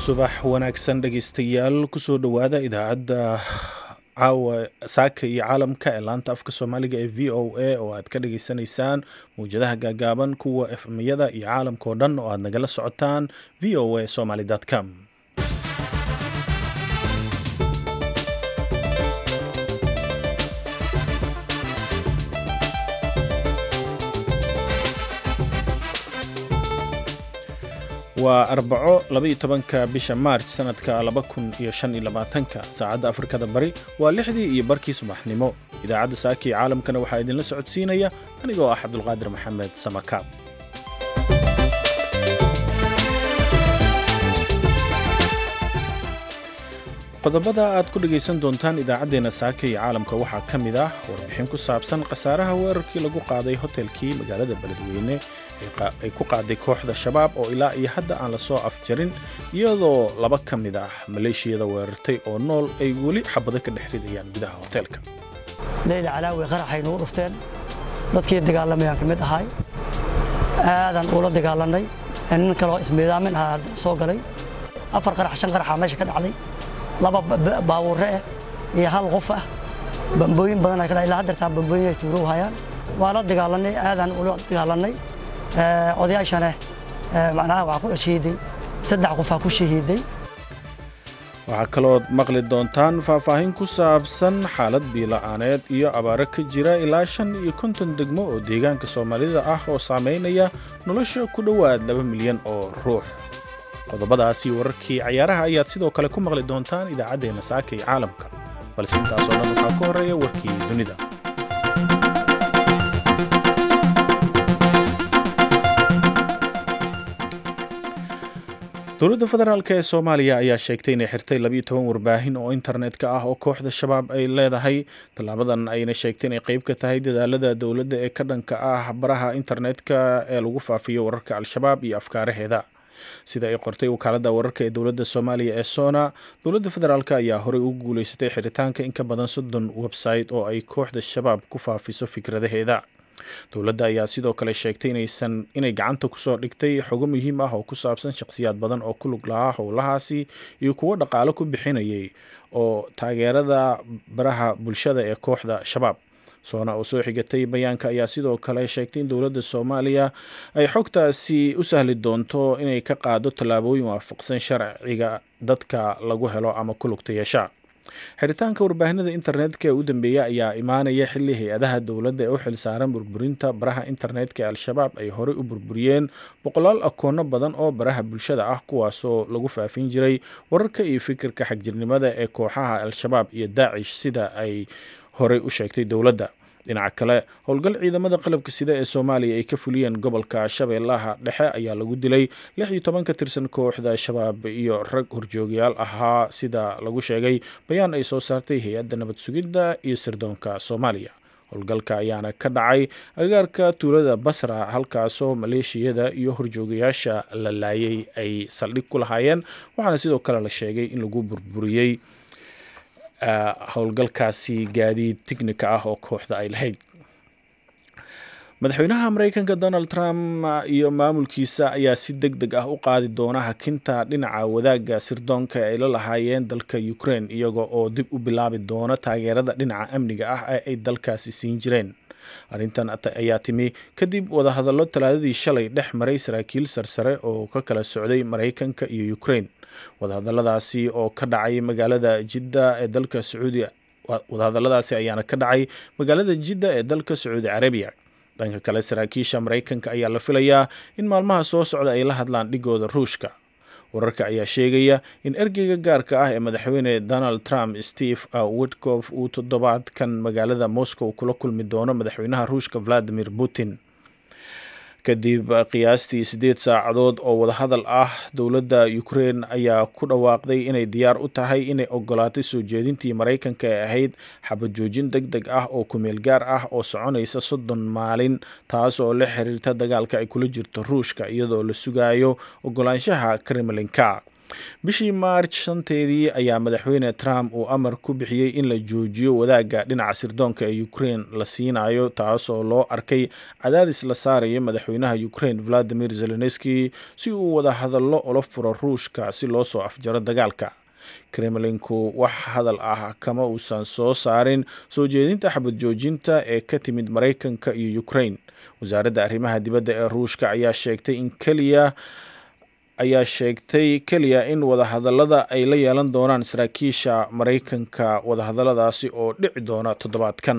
subax wanaagsan dhegaystayaal kusoo dhowaada idaacadda caawa saaka iyo caalamka ee laanta afka soomaaliga ee v o a oo aad ka dhageysanaysaan mawjadaha gaagaaban kuwa efmyada iyo caalamka oo dhan oo aad nagala socotaan v o a somaly com waa arbaco labaiyo tobanka bisha maarj sanadka laba kun iyo shan iyo labaatanka saacadda afrikada bari waa lixdii iyo barkii subaxnimo idaacadda saaka iyo caalamkana waxaa idinla socodsiinaya anigoo ah cabdulqaadir maxamed samakaab qodobada aad ku dhegaysan doontaan idaacaddeenna saaka iyo caalamka waxaa ka mid ah warbixin ku saabsan khasaaraha weerarkii lagu qaaday hotelkii magaalada beledweyne ay ku qaaday kooxda shabaab oo ilaa iyo hadda aan lasoo afjarin iyadoo laba ka mid ah maleeshiyada weerartay oo nool ay weli xabado ka dhex ridayaan gudaha hoteelka leyla calaawi qaraxay nugu dhufteen dadkii dagaalamayaan ka mid ahay aadan ula dagaalanay nin kaloo ismiidaamin ahaa soo galay afar qarax shan qaraxa meesha ka dhacday laba baabuurre ah iyo hal qof ah bambooyin badan ay ka dhacay ilaa haddeertaan bambooyin ay tuurow hayaan waa la dagaalanay aadan ula dagaalanay odayaashana macnaha waxaa ku shahiiday saddex qofaa ku shahiiday waxaa kalood maqli doontaan faahfaahin ku saabsan xaalad biila'aaneed iyo abaaro ka jira ilaa shan iyo konton degmo oo deegaanka soomaalida ah oo saamaynaya nolosha ku dhowaad laba milyan oo ruux qodobadaasi wararkii cayaaraha ayaad sidoo kale ku maqli doontaan idaacaddeenna saaka iyo caalamka balse intaasoo dhan waxaa ka horreeya warkii dunida dowladda federaalk ee soomaaliya ayaa sheegtay inay xirtay labiyo toban warbaahin oo internet-ka ah oo kooxda shabaab ay leedahay tallaabadan ayna sheegtay inay qeyb ka tahay dadaalada dowladda ee ka dhanka ah baraha internet-ka ee lagu faafiyo wararka al-shabaab iyo afkaaraheeda sida ay qortay wakaaladda wararka ee dowladda soomaaliya ee sona dowladda federaalk ayaa horey ugu guuleysatay xiritaanka in ka badan soddon website oo ay kooxda shabaab ku faafiso fikradaheeda dowladda ayaa sidoo kale sheegtay inaysan inay gacanta kusoo dhigtay xogo muhiim ah oo ku saabsan shakhsiyaad badan oo ku lug lahaa howlahaasi iyo kuwo dhaqaalo ku bixinayay oo taageerada baraha bulshada ee kooxda shabaab soona oo soo xigatay bayaanka ayaa sidoo kale sheegtay in dowladda soomaaliya ay xogtaasi u sahli doonto inay ka qaado tallaabooyin waafaqsan sharciga dadka lagu helo ama ku lugta yeesha xiritaanka warbaahinada internetka ee u dambeeya ayaa imaanaya xilli hay-adaha dowladda ee u xilsaaran burburinta baraha internetka ee al-shabaab ay horey u burburiyeen boqolaal akoono badan oo baraha bulshada ah kuwaasoo lagu faafin jiray wararka iyo fikirka xagjirnimada ee kooxaha al-shabaab iyo daacish sida ay horey u sheegtay dowladda dhinaca kale howlgal ciidamada qalabka sida ee soomaaliya ay ka fuliyeen gobolka shabeellaha dhexe ayaa lagu dilay lix iyo toban ka tirsan kooxda shabaab iyo rag horjoogayaal ahaa sida lagu sheegay bayaan ay soo saartay hay-adda nabad sugidda iyo sirdoonka soomaaliya howlgalka ayaana ka dhacay agaarka tuulada basra halkaasoo maleeshiyada iyo horjoogayaasha la laayay ay saldhig ku lahaayeen waxaana sidoo kale la sheegay in lagu burburiyey howlgalkaasi gaadiid tignika ah oo kooxda ay lahayd madaxweynaha mareykanka donald trump iyo maamulkiisa ayaa si deg deg ah u qaadi doona hakinta dhinaca wadaagga sirdoonka ay la lahaayeen dalka ukraine iyaga oo dib u bilaabi doona taageerada dhinaca amniga ah ee ay dalkaasi siin jireen arrintan ayaa timi kadib wadahadallo talaadadii shalay dhex maray saraakiil sarsare oo ka kala socday mareykanka iyo ukraine wadahadaladaasi oo ka dhacay magaalada jidda ee dalka sacuudi wadahadaladaasi ayaana ka dhacay magaalada jidda ee dalka sacuudi carabiya dhanka kale saraakiisha mareykanka ayaa la filayaa in maalmaha soo socda ay la hadlaan dhigooda ruushka wararka ayaa sheegaya in ergeyga gaarka ah ee madaxweyne donald trump steve witkof uu toddobaadkan magaalada moscow kula kulmi doono madaxweynaha ruushka valadimir putin kadib qiyaastii siddeed saacadood oo wadahadal ah dowladda ukraine ayaa ku dhawaaqday inay diyaar u tahay inay ogolaatay soo jeedintii maraykanka ee ahayd xabad joojin deg deg ah oo kumeel gaar ah oo soconaysa soddon maalin taas oo la xiriirta dagaalka ay kula jirto ruushka iyadoo la sugayo ogolaanshaha kremlinka bishii maarj shanteedii ayaa madaxweyne trump uu amar ku bixiyey in la joojiyo wadaagga dhinaca sirdoonka ee ukraine la siinayo taas oo loo arkay cadaadis la saarayo madaxweynaha ukraine valadimir zelenski si uu wada hadallo ula furo ruushka si loo soo afjaro dagaalka kremlinku wax hadal ah kama uusan soo saarin soo jeedinta xabad joojinta ee ka timid maraykanka iyo ukraine wasaaradda arrimaha dibadda ee ruushka ayaa sheegtay in keliya ayaa sheegtay keliya in wadahadallada ay la yeelan doonaan saraakiisha maraykanka wadahadalladaasi oo dhici doona toddobaadkan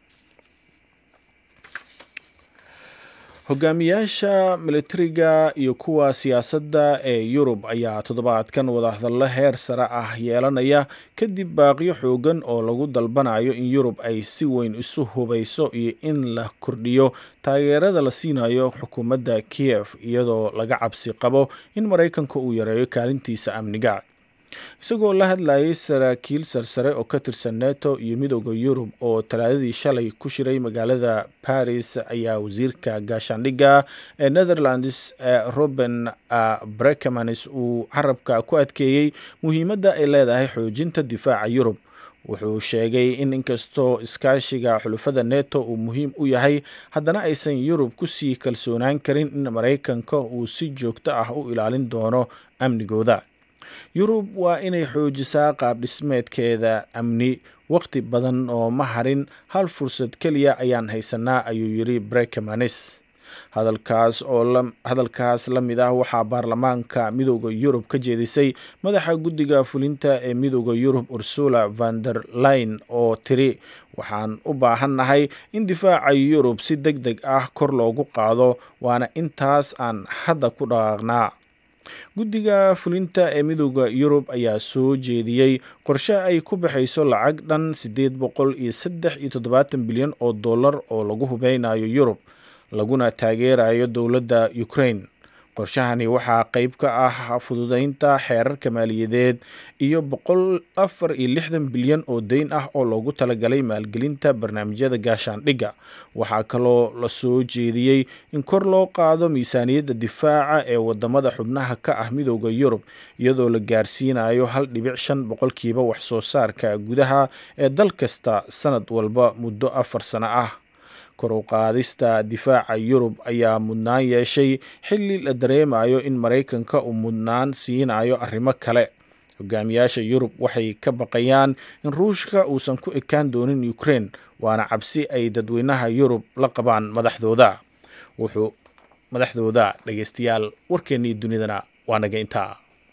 hogaamiyaasha militariga iyo kuwa siyaasadda ee yurub ayaa toddobaadkan wadahadallo heer sare ah yeelanaya kadib baaqiyo xoogan oo lagu dalbanayo in yurub ay si weyn isu hubayso iyo in la kordhiyo taageerada la siinayo xukuumadda kiyef iyadoo laga cabsi qabo in maraykanka uu yareeyo kaalintiisa amniga isagoo la hadlayay saraakiil sarsare oo ka tirsan neto iyo midooda yurub oo talaadadii shalay ku shiray magaalada baris ayaa wasiirka gaashaandhigga ee netherlands roben brekemanis uu carabka ku adkeeyey muhiimadda ay leedahay xoojinta difaaca yurub wuxuu sheegay in inkastoo iskaashiga xulufada neto uu muhiim u yahay haddana aysan yurub kusii kalsoonaan karin in maraykanka uu si joogto ah u ilaalin doono amnigooda yurub waa inay xoojisaa qaab dhismeedkeeda amni waqti badan oo ma harin hal fursad keliya ayaan haysanaa ayuu yiri brekemanis hadalkaas oo hadalkaas la mid ah waxaa baarlamaanka midooda yurub ka jeedisay madaxa guddiga fulinta ee midooda yurub ursula van der line oo tiri waxaan u baahannahay in difaaca yurub si deg deg ah kor loogu qaado waana intaas aan hadda ku dhaqaaqnaa guddiga fulinta ee midooda yurub ayaa soo jeediyey qorshe ay ku baxayso lacag dhan siddeed boqol iyo saddex iyo toddobaatan bilyan oo dollar oo lagu hubeynayo yurub laguna taageerayo dowladda ukraine qorshahani waxaa qeyb ka ah fududeynta xeerarka maaliyadeed iyo boqol afar iyo lixdan bilyan oo deyn ah oo loogu talagalay maalgelinta barnaamijyada gaashaandhigga waxaa kaloo la soo jeediyey in kor loo qaado miisaaniyadda difaaca ee wadamada xubnaha ka ah midooda yurub iyadoo la gaarsiinayo hal dhibic shan boqolkiiba waxsoo saarka gudaha ee dal kasta sanad walba muddo afar sano ah kor u qaadista difaaca yurub ayaa mudnaan yeeshay xilli la dareemayo in maraykanka uu mudnaan siinayo arrimo kale hogaamiyaasha yurub waxay ka baqayaan in ruushka uusan ku ekaan doonin ukraine waana cabsi ay dadweynaha yurub la qabaan madaxdooda wuxuu madaxdooda dhegeystayaal warkeennii dunidana waa naga intaa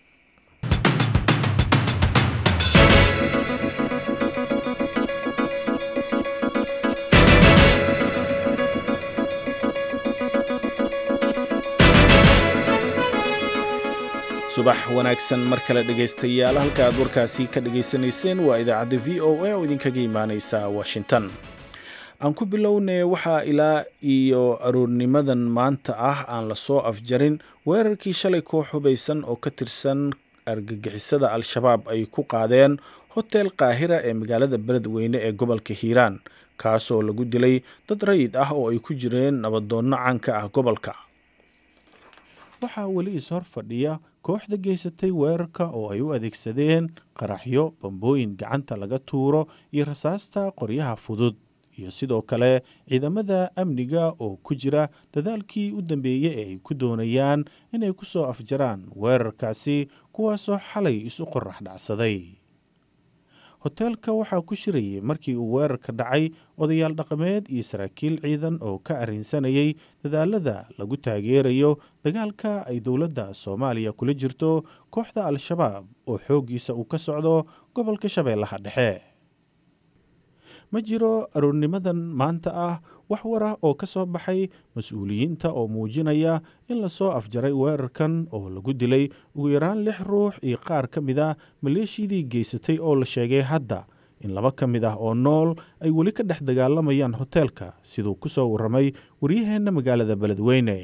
subax wanaagsan mar kale dhegaystayaal halka aad warkaasi ka dhagaysanayseen waa idaacadda v o a oo idinkaga imaaneysa washington aan ku bilownay waxaa ilaa iyo aroornimadan maanta ah aan lasoo afjarin weerarkii shalay koox hubaysan oo ka tirsan argagixisada al-shabaab ay ku qaadeen hotel qaahira ee magaalada beledweyne ee gobolka hiiraan kaasoo lagu dilay dad rayid ah oo ay ku jireen nabadoonno caanka ah gobolka waxaa weli is-hor fadhiya kooxda geysatay weerarka oo ay u adeegsadeen qaraxyo bambooyin gacanta laga tuuro iyo rasaasta qoryaha fudud iyo sidoo kale ciidamada amniga oo ku jira dadaalkii u dambeeyey ee ay ku doonayaan inay ku soo afjaraan weerarkaasi kuwaasoo xalay isu qorax dhacsaday hoteelka waxaa ku shirayay markii uu weerarka dhacay odayaal dhaqameed iyo saraakiil ciidan oo ka arrinsanayay dadaalada lagu taageerayo dagaalka ay dowladda soomaaliya kula jirto kooxda al-shabaab oo xooggiisa uu ka socdo gobolka shabeellaha dhexe ma jiro aroornimadan maanta ah wax war ah oo ka soo baxay mas-uuliyiinta oo muujinaya in lasoo afjaray weerarkan oo lagu dilay ugu yaraan lix ruux iyo qaar ka mid a maleeshiyadii geysatay oo la sheegay hadda in laba ka mid ah oo nool ay weli ka dhex dagaalamayaan hoteelka siduu ku soo warramay waryaheenna magaalada beledweyne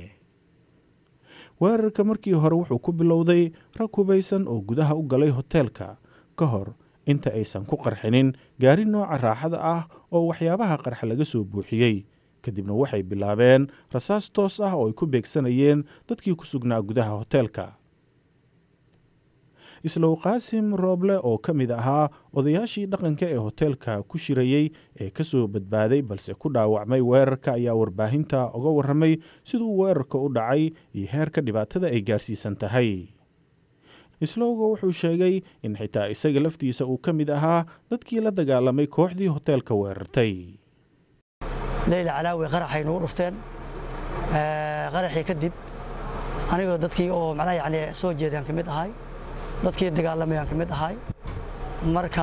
weerarka markii hore wuxuu ku bilowday rag hubaysan oo gudaha u galay hoteelka ka hor inta aysan ku qarxinin gaari nooca raaxada ah oo waxyaabaha qarxa laga soo buuxiyey kadibna waxay bilaabeen rasaas toos ah oo ay ku beegsanayeen dadkii ku sugnaa gudaha hoteelka islow qaasim rooble oo ka mid ahaa odayaashii dhaqanka ee hoteelka ku shirayey ee ka soo badbaaday balse ku dhaawacmay weerarka ayaa warbaahinta uga warramay siduu weerarka u dhacay iyo heerka dhibaatada ay gaarsiisan tahay islowga wuxuu sheegay in xitaa isaga laftiisa uu ka mid ahaa dadkii la dagaalamay kooxdii hoteelka weerartay leyla calaawi qaraxay nagu dhufteen qaraxii kadib anigoo dadkii oo macnaha yacni soo jeedaan ka mid ahay dadkii dagaalamayaan ka mid ahay marka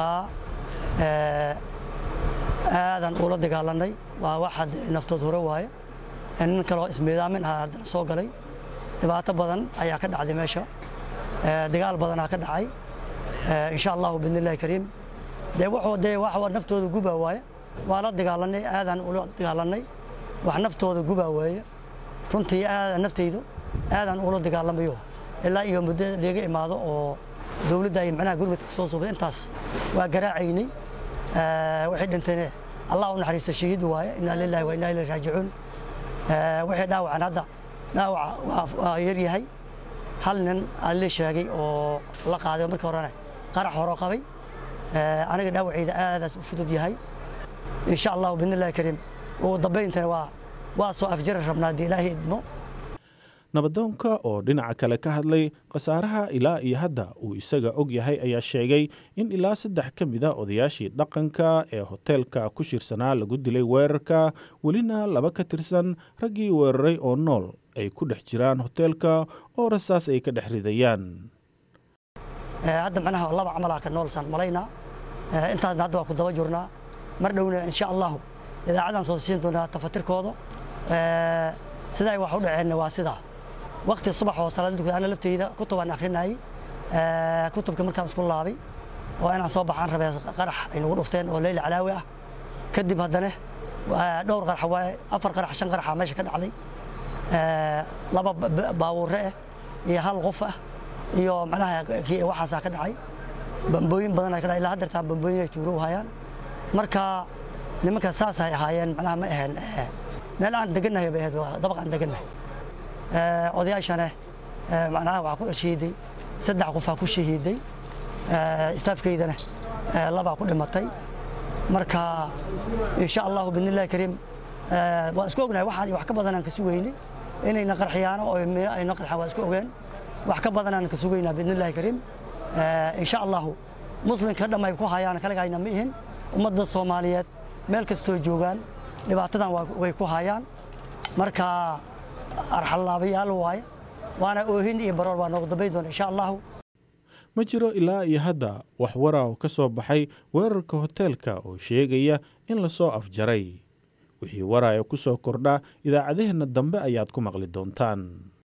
aadan ula dagaalanay waa wax naftood hore waaye nin kaloo ismiidaamin aha haddana soo galay dhibaato badan ayaa ka dhacday meesha dagaal badanaa ka dhacay insha allahu bidnillahi kariim dee wuxuu dee wax naftooda gubaa waaye waa la dagaalanay aadaan ula dagaalanay wax naftooda gubaa waaye runtii aadan naftaydu aadaan ula dagaalamayo ilaa iyo muddo leega imaado oo dowladda ay macnaha gurmadka soo subay intaas waa garaacaynay waxay dhinteen allah u naxariista shahiid waaye inaa lillahi wa inaa ilayhi raajicuun waxay dhaawacan hadda dhaawaca waa yar yahay hal nin ali sheegay oo la qaaday markii horena qarax horo qabay aniga dhaawacayda aadaas u fudud yahay insha allahu bidnillahi kariim ugu dambayntana waa waa soo afjari rabnaa haddii ilaahay idmo nabadoonka oo dhinaca kale ka hadlay khasaaraha ilaa iyo hadda uu isaga og yahay ayaa sheegay in ilaa saddex ka mid a odayaashii dhaqanka ee hoteelka ku shirsanaa lagu dilay weerarka welina laba ka tirsan raggii weeraray oo nool ay ku dhex jiraan hoteelka oo rasaas ay ka dhex ridayaan hadda macnaha laba camalaa ka noolsaan malaynaa intaasna hadda waa ku daba jirnaa mar dhowna insha allahu idaacadan soo siin doonaa tafatirkooda sida ay wax u dhaceenna waa sidaa waqti subax oo salaad dugta ana lafteyda kutubaan akhrinayay kutubka markaan isku laabay oo inaan soo baxaan rabee qarax ay nagu dhufteen oo leyla calaawi ah kadib haddana dhowr qarax waaye afar qarax shan qaraxa meesha ka dhacday laba baabuure ah iyo hal qof ah iyo macnaha waxaasaa ka dhacay bambooyin badan ka dhacay ilaa haddeertaan bambooyin ay tuuro hayaan marka nimanka saasay ahaayeen macnaha ma aheen meel aan degannahay bay ahayd dabaq aan degannahay odayaashana macnaha waxaa ku shahiiday saddex qofaa ku shahiiday istaafkeydana labaa ku dhimatay marka insha allahu bidnillahi kariim waa isku ognahay waxaan wax ka badanaan ka sugaynay inayna qarxiyaano oo ayna qarxaan waa isku ogeen wax ka badanaan ka sugaynaa bidnillahi kariim insha allahu muslimka dham ay ku hayaan kaligayna ma ihin ummadda soomaaliyeed meel kastoo joogaan dhibaatadan way ku hayaan marka arxallaabayaal waaye waana oohin iyo baroor baa noogu dambayn doona insha allahu ma jiro ilaa iyo hadda wax waraw ka soo baxay weerarka hoteelka oo sheegaya in lasoo afjaray wixii waraya ku soo kordha idaacadaheenna dambe ayaad ku maqli doontaan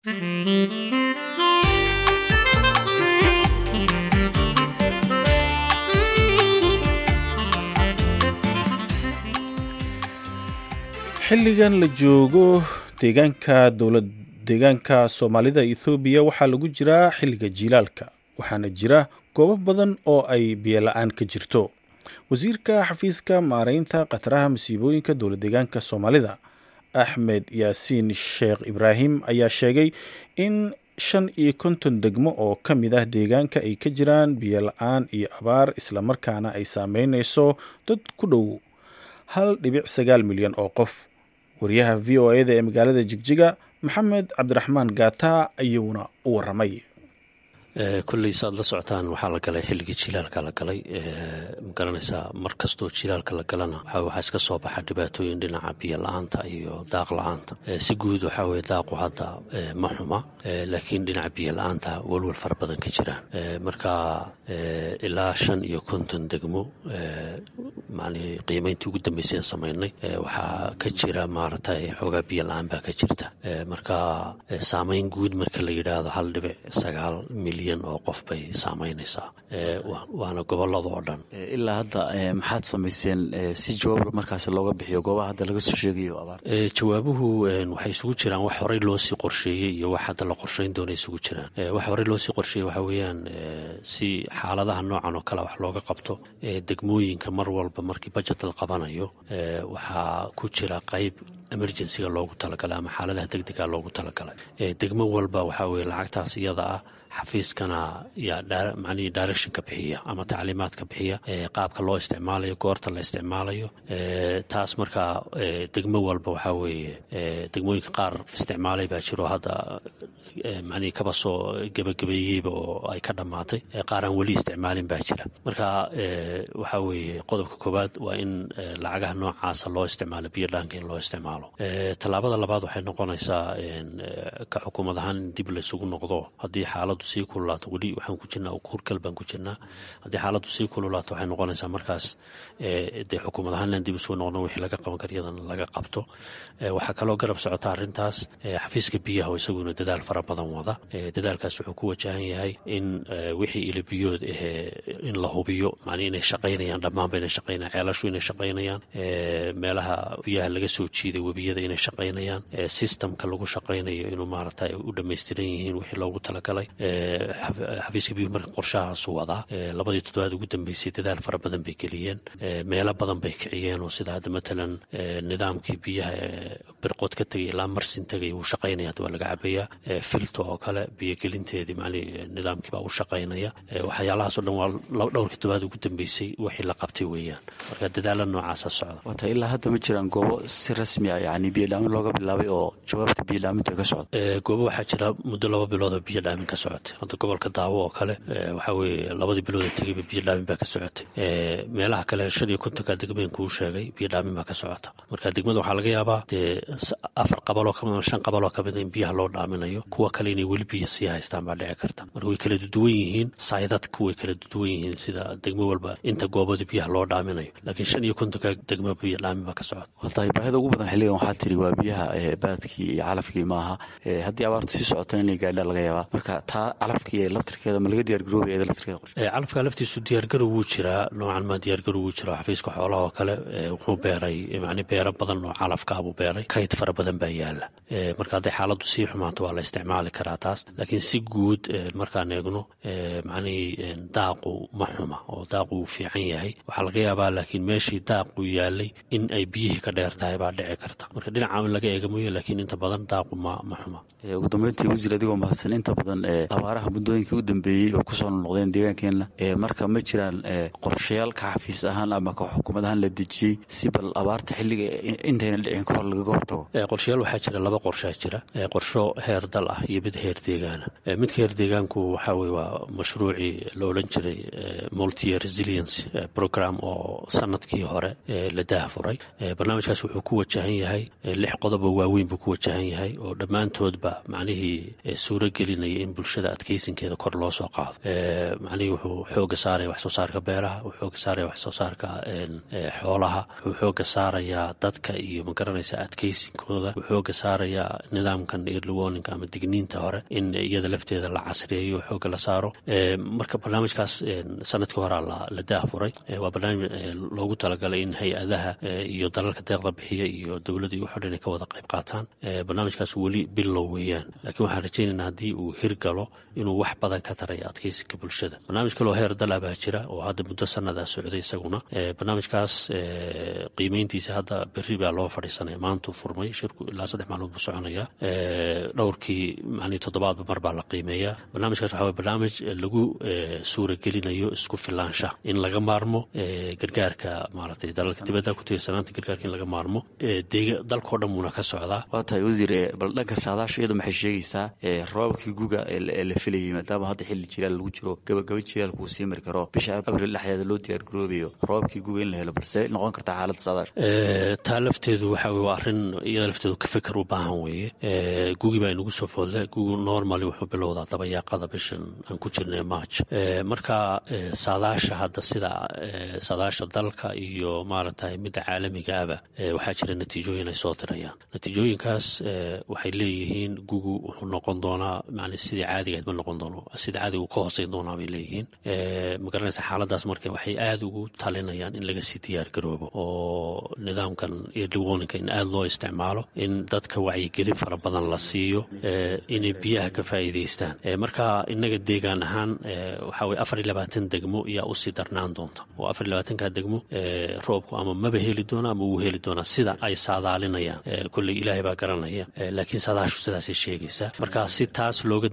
xilligan la joogo deegaanka dowlad deegaanka soomaalida ethoobiya waxaa lagu jiraa xilliga jiilaalka waxaana jira goobo badan oo ay biyola-aan ka jirto wasiirka xafiiska maareynta khataraha masiibooyinka dowlad deegaanka soomaalida axmed yaasiin sheekh ibraahim ayaa sheegay in shan iyo konton degmo oo ka mid ah deegaanka ay ka jiraan biyola-aan iyo abaar islamarkaana ay saameyneyso dad ku dhow hal dhibic sagaal milyan oo qof wariyaha v o eda ee magaalada jigjiga maxamed cabdiraxmaan gaata ayuuna u waramay kolley saad la socotaan waxaa la galay xilligii jilaalka la galay magaranaysaa mar kastoo jilaalka la galana waxaa iska soo baxa dhibaatooyin dhinaca biyo la-aanta iyo daaq la-aanta si guud waxaa weye daaqu hadda ma xuma laakiin dhinaca biyo la-aanta walwal fara badan ka jiraan marka ilaa shan iyo konton degmo mani qiimeyntii ugu dambeysay samaynay waxaa ka jira maaragtay xoogaa biyo la-aan baa ka jirta marka saameyn guud marka la yidhaahdo hal dhibic sagaal milyan oo qof bay saamaynaysaa waana gobolada oo dhan ilaa hadda maxaad samayseen si jawaab markaas looga bixiyo goobaha hadda laga soo sheegayo abaar jawaabuhu waxay isugu jiraan wax horey loosii qorsheeyey iyo wax hadda la qorsheyn doona isugu jiraan wax horey loosii qorsheeyey waxaa weeyaan si xaaladaha noocan oo kale wax looga qabto degmooyinka mar walba markii bajet la qabanayo waxaa ku jira qayb emergencyga loogu talagalay ama xaaladaha degdega loogu talagalay degmo walba waxaa weye lacagtaas iyada ah xafiiskana yaa macnihii directionka bixiya ama tacliimaadka bixiya qaabka loo isticmaalayo goorta la isticmaalayo taas markaa degmo walba waxaa weeye degmooyinka qaar isticmaalay baa jiro hadda macnihii kaba soo gebagabeeyeyba oo ay ka dhammaatay qaar aan weli isticmaalin baa jira marka waxaa weeye qodobka koowaad waa in lacagaha noocaasa loo isticmaalo biyo dhaanka in loo isticmaalo tallaabada labaad waxay noqonaysaa ka xukuumad ahaan in dib laysugu noqdo haddii xaaladdu sii kululaato weli waxaan ku jirnaa kurkal baan ku jirnaa haddii xaaladdu sii kululaato waxay noqonaysaa markaas dee xukuumad ahaan inaan dib isugu noqno wixii laga qaban kara iyadan laga qabto waxaa kaloo garab socota arrintaas xafiiska biyaha oo isaguna dadaal fara badan wada dadaalkaas wuxuu ku wajahan yahay in wixii ilabiyood ahee in la hubiyo macnii inay shaqaynayaan dhammaanba inay shaqaynayaan ceelashu inay shaqaynayaan meelaha biyaha laga soo jiiday webiyada inay shaqaynayaan systemka lagu shaqaynayo inuu maaragta u dhammaystiran yihiin wixii loogu talagalay xafiiska biyuhu marka qorshahaasu wadaa labadii toddobaad ugu dambeysay dadaal fara badan bay geliyeen meelo badan bay kiciyeen oo sida hadda matalan nidaamkii biyaha birqood ka tegay ilaa marsin tegay wuu shaqaynaya hadda waa laga cabayaa filto oo kale biyogelinteedii macnii nidaamkii baa u shaqaynaya waxyaalahaasoo dhan waa dhowrkii toddobaad ugu dambeysay wixii la qabtay weeyaan marka dadaala noocaasa socda wata ilaa hadda ma jiraan goobo si rasmi ah yani biyodhaamin looga bilaabay oo jawaabta biyodhaaminta ka socda goobo waxaa jira muddo laba bilood oo biyo dhaamin ka socotay hadda gobolka daawo oo kale waxaa weeye labadii bilood ee tegayba biyo dhaamin baa ka socotay meelaha kale shan iyo kontonka degmeen kuu sheegay biyo dhaamin baa ka socota marka degmada waxaa laga yaabaa dee afar qabaloo kamid shan qabaloo kamid in biyaha loo dhaaminayo kuwa kale inay weli biyo sii haystaan baa dhici karta marka way kala duwan yihiin saydadku way kala duwan yihiin sida degmo walba inta goobada biyaha loo dhaaminayo laakiin shan iyo kontonka degmo biyo dhaamin baa ka socota watahay baahida ugu badan xilligan waxaa tiri waa biyaha baadkii iyo calafkii maaha haddii abaarta sii socotana inay gaadhaa laga yaabaa marka taa calafkii ee laftirkeeda ma laga diyaargaroobaya iyada laftirkeeda qorshe calafka laftiisu diyaargarow wuu jiraa noocan maa diyaargarow wuu jiraa xafiiska xoolaha oo kale wuxuu beeray macni beero badan oo calafkaa buu beeray kayd fara badan baa yaala marka hadday xaaladdu sii xumaato waa la isticmaali karaa taas laakiin si guud markaan eegno macnihii daaqu ma xuma oo daaqu wuu fiican yahay waxaa laga yaabaa laakiin meeshii daaqu yaalay in ay biyihii ka dheer tahay baa dhici karta marka dhinaca in laga eega mooye laakiin inta badan daaqu ma ma xuma ugu dambeyntii wasiir adigoo mahadsan inta badan abaaraha muddooyinkii u dambeeyey oo kusoo noqdeen deegaankeenna marka ma jiraan qorshayaal ka xafiis ahaan ama ka xukuumad ahaan la dejiyey si bal abaarta xilliga intayna dhicin ka hor lagaga hortago qorshayaal waxaa jira laba qorshaa jira qorsho heer dal ah iyo mid heer deegaana midka heer deegaanku waxaa weye waa mashruucii la odhan jiray multi resilience program oo sanadkii hore la daahfuray barnaamijkaas wuxuu ku wajahan yahay lix qodob oo waaweyn buu ku wajahan yahay oo dhammaantoodba macnihii suuro gelinaya in bulshada adkeysinkeeda kor loo soo qaado macnihii wuxuu xooga saaraya wax soo saarka beeraha wuxuu xooga saaraya wax soo saarka xoolaha wuxuu xooga saarayaa dadka iyo magaranaysa adkeysinkooda wuxuu xooga saarayaa nidaamkan early warninga ama digniinta hore in iyada lafteeda la casriyeeyo oo xooga la saaro marka barnaamijkaas sanadkii horea la daahfuray waa barnaamij loogu talagalay in hay-adaha iyo dalalka deeqda bixiya iyo dowladda iyo waxo dhan ay ka wada qayb qaataan barnaamijkaas weli bilow weeyaan laakiin waxaan rajaynaynaa haddii uu hirgalo inuu wax badan ka taraya adkeysinka bulshada barnaamij kaloo heer dala baa jira oo hadda muddo sanadaa socday isaguna barnaamijkaas qiimeyntiisa hadda berri baa loo fadhiisanaya maantuu furmay shirku ilaa saddex maalmood buu soconaya dhowrkii manii toddobaadba mar baa la qiimeeyaa barnaamijkaas waxa way barnaamij lagu suuragelinayo isku filaansha in laga maarmo gargaarka maaragtay dalalka dibadda ku tiirsanaanta gargaarka in laga maarmo dalkao dhan wuuna ka socdaa waa tahay wasiir bal dhanka saadaasha iyadu maxay sheegaysaa roobabkii guga ee la filayay maadaama hadda xilli jilaal lagu jiro gabagaba jilaalku uu sii mari karo bisha abril dhexdeeda loo diyaargaroobayo roobabkii guga in la helo balse noqon kartaa xaaladda saadaasha taa lafteedu waxa weye waa arrin iyada lafteedu ka fikir u baahan weeye gugi baa inagu soo foodle gugu normally wuxuu bilowdaa dabayaaqada bishan aan ku jirnay march marka saadaasha hadda sida saadaasha dalka iyo maaragtay midda caalamiga aba waxaa jira natiijooyin ay soo dirayaan natiijooyinkaas waxay leeyihiin gugu wuxuu noqon doonaa man sidii caadigahayd ma noqon doono sidii caadiga uu ka hooseyn doonaa bay leeyihiin magaranaysa xaaladaas marka waxay aada ugu talinayaan in laga sii diyaar garoobo oo nidaamkan early warninka in aada loo isticmaalo in dadka wacyigelin fara badan la siiyo inay biyaha ka faa'iidaystaan marka innaga deegaan ahaan waxaa weye afar iyo labaatan degmo ayaa usii darnaan doonta oo afar iyo labaatanka degmo roobku ama maba heli doona ama wuu heli doonaa sida ay saadaalinayaan kolley ilaahay baa garanaya laakiin saadaashu sidaasay sheegaysaa marka si taas looga diyaar garoobo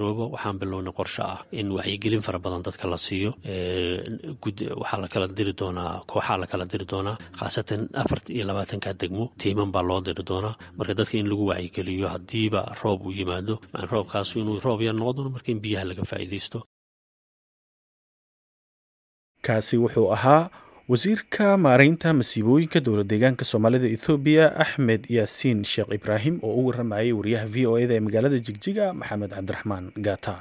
diyaargaroobo waxaan bilownay qorshe ah in wacyigelin fara badan dadka la siiyo waxaa la kala diri doonaa kooxaa la kala diri doonaa khaasatan afar iyo labaatanka degmo tiiman baa loo diri doonaa marka dadka in lagu wacyigeliyo haddiiba roob uu yimaado roobkaasu inuu roob yar noqon doono marka in biyaha laga faa'iidaysto kaasi wuxuu ahaa wasiirka maareynta masiibooyinka dowlad deegaanka soomaalida ethoobiya axmed yaasiin sheekh ibraahim oo u waramayay wariyaha v o eda ee magaalada jigjiga maxamed cabdiraxmaan gaata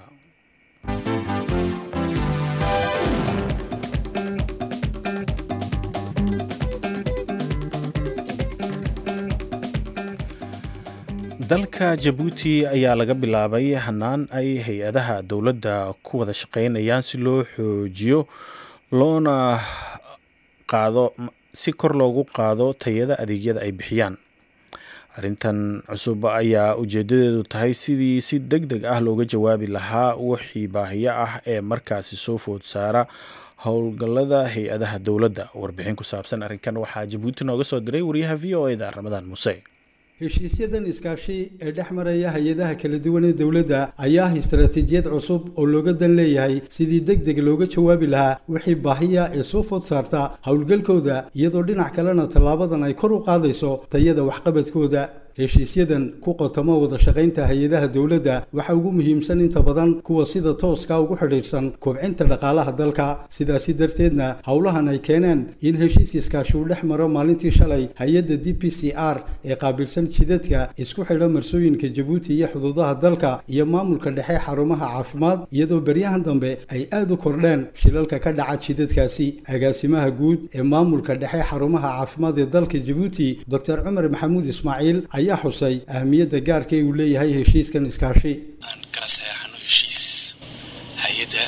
dalka jabuuti ayaa laga bilaabay hanaan ay hay-adaha dowladda ku wada shaqeynayaan si loo xoojiyo loona qaado si kor loogu qaado tayada adeegyada ay bixiyaan arrintan cusub ayaa ujeedadeedu tahay sidii si deg deg ah looga jawaabi lahaa wixii baahiyo ah ee markaasi soo food saara howlgallada hay-adaha dowladda warbixin ku saabsan arrinkan waxaa jabuuti nooga soo diray wariyaha v o eda ramadaan muuse heshiisyadan iskaashi ee dhex maraya hay-adaha kala duwan ee dowladda ayaa ah istaraatiijiyad cusub oo looga dan leeyahay sidii deg deg looga jawaabi lahaa wixii baahiya ee soo food saarta howlgalkooda iyadoo dhinac kalena tallaabadan ay kor u qaadayso tayada waxqabadkooda heshiisyadan ku qotamo wada shaqaynta hay-adaha dowladda waxaa ugu muhiimsan inta badan kuwa sida tooska ugu xidhiidhsan kobcinta dhaqaalaha dalka sidaasi darteedna howlahan ay keeneen in heshiis iskaashi uu dhex maro maalintii shalay hay-adda d p c r ee qaabilsan jidadka isku xidha marsooyinka jabuuti iyo xuduudaha dalka iyo maamulka dhexe xarumaha caafimaad iyadoo beryahan dambe ay aad u kordheen shilalka ka dhaca jidadkaasi agaasimaha guud ee maamulka dhexe xarumaha caafimaad ee dalka jabuuti doctor cumar maxamuud ismaaciil ayaa xusay ahmiyadda gaarka ee uu leeyahay heshiiskan iskaashi aan kala saxeexano heshiis hay-adda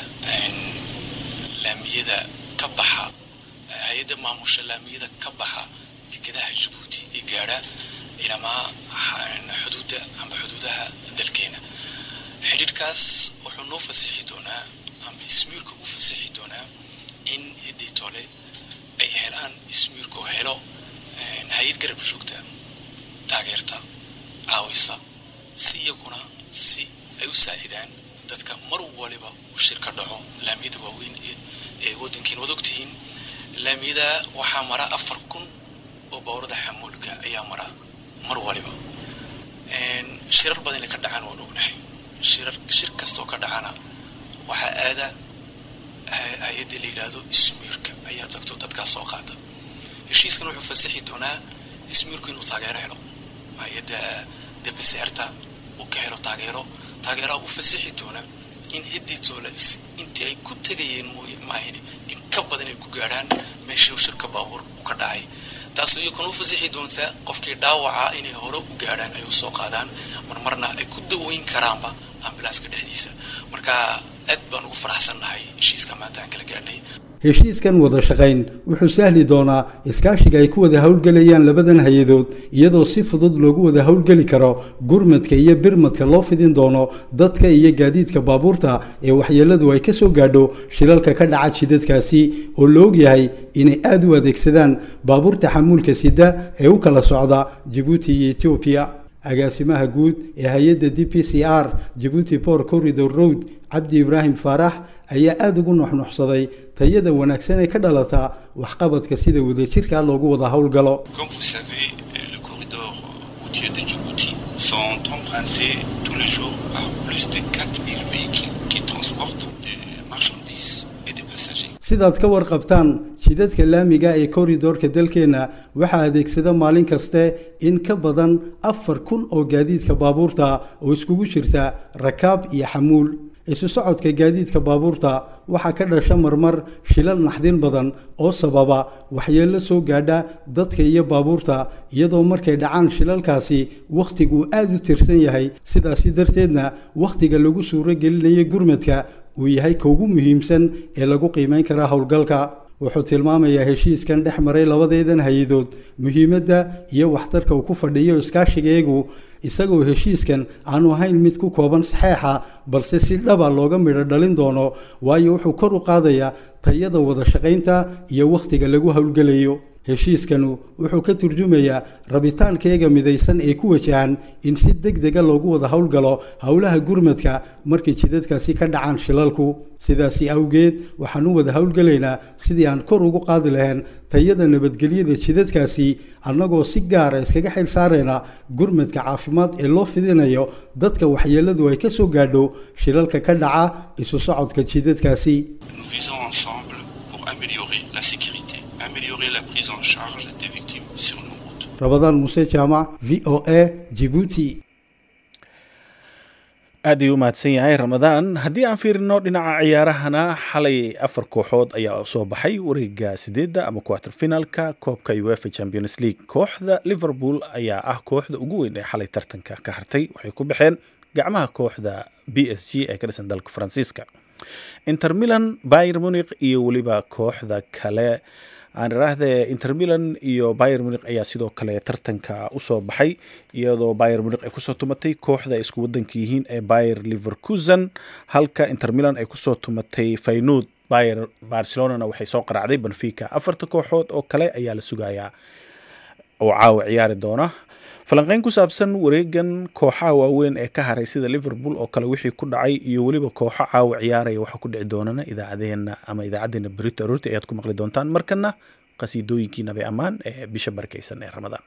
laamiyada ka baxa hay-adda maamusha laamiyada ka baxa dekedaha jabuuti ee gaadha ilamaa xuduudda amba xuduudaha dalkeena xidhiirkaas wuxuu noo fasixi doonaa amba ismiirka u fasixi doonaa in hiddii tole ay helaan ismiirku helo hay-ad garab joogta taageerta caawisa si iyaguna si ay u saacidaan dadka mar waliba uu shirka dhaco laamiyada waaweyn ee waddankiin wad ogtihiin laamiyada waxaa mara afar kun oo bawrada xamuulka ayaa mara mar waliba shirar badan inay ka dhacaan waan ognahay shirar shir kastoo ka dhacana waxaa aada hay-adda la yidhaahdo ismiirka ayaa tagto dadkaas soo qaada heshiiskan wuxuu fasixi doonaa ismiirku inuu taageero helo hay-adda debeseerta uu ka helo taageero taageeraha u fasixi doona in hidditoola intii ay ku tegayeen mooye maahine in ka badan ay ku gaadhaan meeshii shirka baabuur u ka dhacay taas iyakuna u fasixi doontaa qofkii dhaawaca inay hore u gaadhaan ay u soo qaadaan marmarna ay ku daweyn karaanba ambilaaska dhexdiisa marka aad baan ugu faraxsannahay heshiiska maanta aan kala gaadhnay heshiiskan wada shaqayn wuxuu sahli doonaa iskaashiga ay ku wada howlgelayaan labadan hay-adood iyadoo si fudud loogu wada howlgeli karo gurmadka iyo birmadka loo fidin doono dadka iyo gaadiidka baabuurta ee waxyeeladu ay ka soo gaadho shilalka ka dhaca jidadkaasi oo la ogyahay inay aada u adeegsadaan baabuurta xamuulka sida ee u kala socda jabuuti iyo etoobiya agaasimaha guud ee hay-adda d p c r jabuuti bor corridor road cabdi ibraahim faarax ayaa aada ugu nuxnuxsaday tayada wanaagsan ee ka dhalata waxqabadka sida wadajirka loogu wada howlgalo Comme vous savez, le corridor routier de Djibouti sont empruntés tous les jours par plus de 4000 véhicules qui transportent des marchandises et des passagers. sidaad ka warqabtaan jidadka laamiga ee koridorka dalkeenna waxaa adeegsada maalin kaste in ka badan afar kun oo gaadiidka baabuurta oo iskugu jirta rakaab iyo xamuul isu socodka gaadiidka baabuurta waxaa ka dhasha marmar shilal naxdin badan oo sababa waxyeello soo gaadha dadka iyo baabuurta iyadoo markay dhacaan shilalkaasi wakhtigu aada u tirsan yahay sidaasi darteedna wakhtiga lagu suuro gelinayo gurmadka uu yahay ka ugu muhiimsan ee lagu qiimayn kara howlgalka wuxuu tilmaamayaa heshiiskan dhex maray labadeedan hay-adood muhiimadda iyo waxtarka uu ku fadhiyo iskaashigeegu isagoo heshiiskan aanu ahayn mid ku kooban saxeexa balse si dhaba looga midho dhalin doono waayo wuxuu kor u qaadayaa tayada wada shaqaynta iyo wakhtiga lagu howlgelayo heshiiskanu wuxuu ka turjumayaa rabitaankeega midaysan ee ku wajahan in si deg dega loogu wada howlgalo howlaha gurmadka markay jidadkaasi ka dhacaan shilalku sidaasi awgeed waxaan u wada howlgelaynaa sidii aan kor ugu qaadi lahayn tayada nabadgelyada jidadkaasi annagoo si gaara iskaga xil saarayna gurmadka caafimaad ee loo fidinayo dadka waxyeeladu ay ka soo gaadho shilalka ka dhaca isu socodka jidadkaasi Nous visons ensemble pour améliorer la sécurité, améliorer la prise en charge des victimes sur nos routes. rabadaan muse jaamac v o a jibuuti aad ayuu u mahadsan yahay ramadaan haddii aan fiirino dhinaca ciyaarahana xalay afar kooxood ayaa soo baxay wareega sideedda ama quarter finalka koobka uefa champions league kooxda liverpool ayaa ah kooxda ugu weyn ee xalay tartanka ka hartay waxay ku baxeen gacmaha kooxda b s g ee ka dhisan dalka faransiiska inter milan bayer munich iyo weliba kooxda kale aan iraahdee inter milan iyo bayer munich ayaa sidoo kale tartanka usoo baxay iyadoo bayer munich ay kusoo tumatay kooxda ay isku wadanka yihiin ee bayer liverkusen halka inter milan ay kusoo tumatay faynud bayer barcelonana waxay soo qaracday benfica afarta kooxood oo kale ayaa la sugayaa oo caawa ciyaari doona falanqeyn ku saabsan wareegan kooxaha waaweyn ee ka haray sida liverpool oo kale wixii ku dhacay iyo weliba kooxo caawa ciyaaraya waxaa ku dhici doonana idaacadeena ama idaacadeena berito aroorti ayaad ku maqli doontaan markana qasiidooyinkii nabi ammaan ee bisha barakeysan ee ramadaan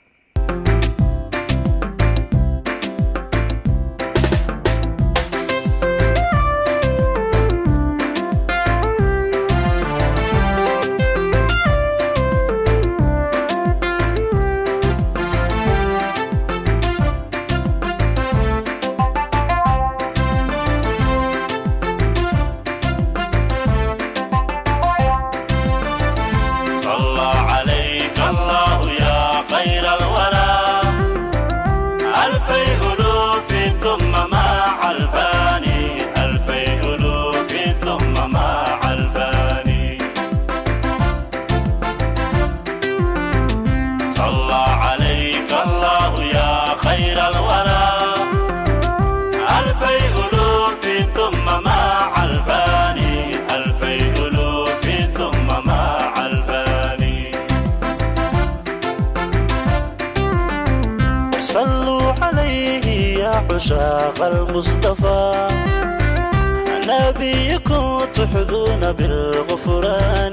صلى عليك الله يا خير الورى ألفي ألوف ثم مع الفاني ألفي ألوف ثم مع الفاني صلى عليك الله يا خير الورى ألفي ألوف ثم مع الفاني ألفي ألوف ثم مع الفاني صلوا عليه يا عشاق المصطفى نبيكم تحظون بالغفران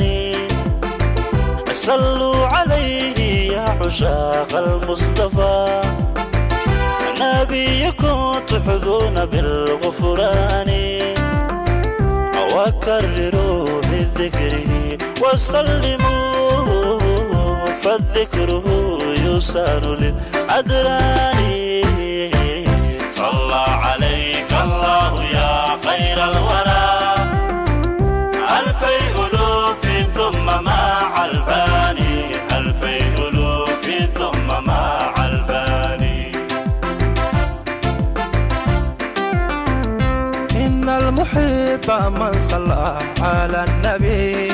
صلوا عليه يا عشاق المصطفى نبيكم تحظون بالغفران وكرروا بذكره وسلموا فالذكره يسان للأدران صلى عليك الله يا خير الورى ألفي ألوف ثم مع الفاني ألفي ألوف ثم مع الفاني إن المحب من صلى على النبي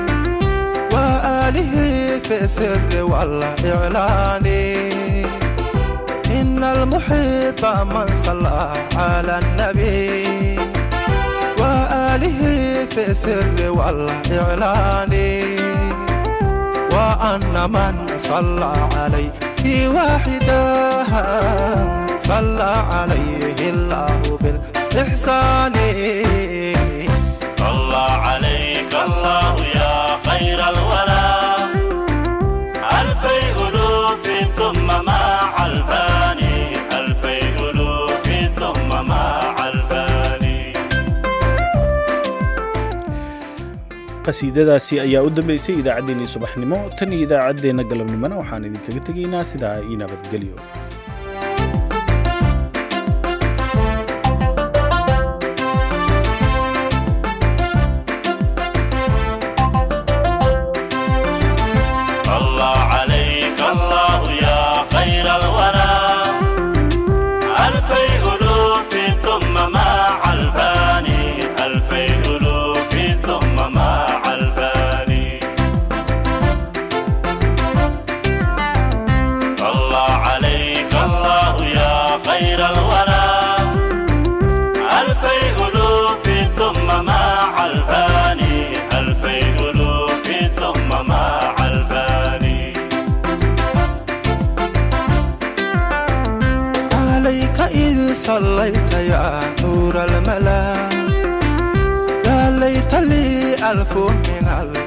وآله في السر والإعلان إن المحب من صلى على النبي وآله في السر والإعلان وأن من صلى عليه واحدا صلى عليه الله بالإحسان صلى عليك الله يا خير الورى ألفي ألوف ثم مع الفاني ألفي ألوف ثم مع الفاني qasiidadaasi ayaa u dambeysay idaacaddeenii subaxnimo tan iyo idaacaddeenna galabnimona waxaan idinkaga tegaynaa sidaa ii nabadgelyo صلى عليك الله يا خير الورى ألفي ألوف ثم مع الفاني ألفي ألوف ثم مع الفاني صلى عليك ألف من